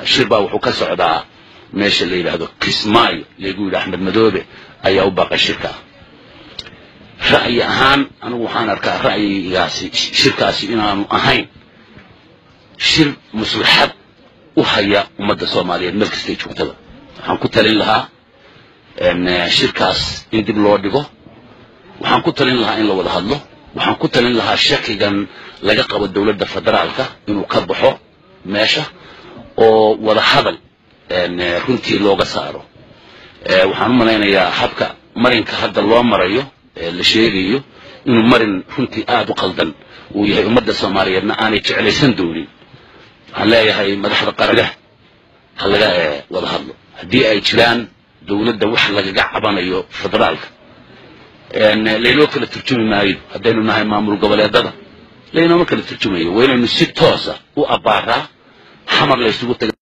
shir baa wuxuu ka socdaa meesha la yidhaahdo kismaayo lagu yidhi axmed madoobe ayaa u baaqay shirka ra'yi ahaan anigu waxaan arkaa ra'yigaasi shirkaasi inaanu ahayn shir maslaxad u haya ummadda soomaaliyeed meel kastay joogtada waxaan ku talin lahaa shirkaas in dib loo dhigo waxaan ku talin lahaa in la wada hadlo waxaan ku talin lahaa shakigan laga qabo dowladda federaalka inuu ka baxo meesha oo wada hadal runtii looga saaro waxaan u malaynayaa habka marinka hadda loo marayo la sheegayo inuu marin runtii aada u qaldan uu yahay ummadda soomaaliyeedna aanay jeclaysan doonin waxaan leeyahay madaxda qaranah ha laga wada hadlo haddii ay jiraan dowladda wax lagaga cabanayo federaalka laynoo kala turjumi maayo haddaynu nahay maamul goboleedada laynooma kala turjumayo waa inaynu si toosa u abbaaraa xamar laysugu taga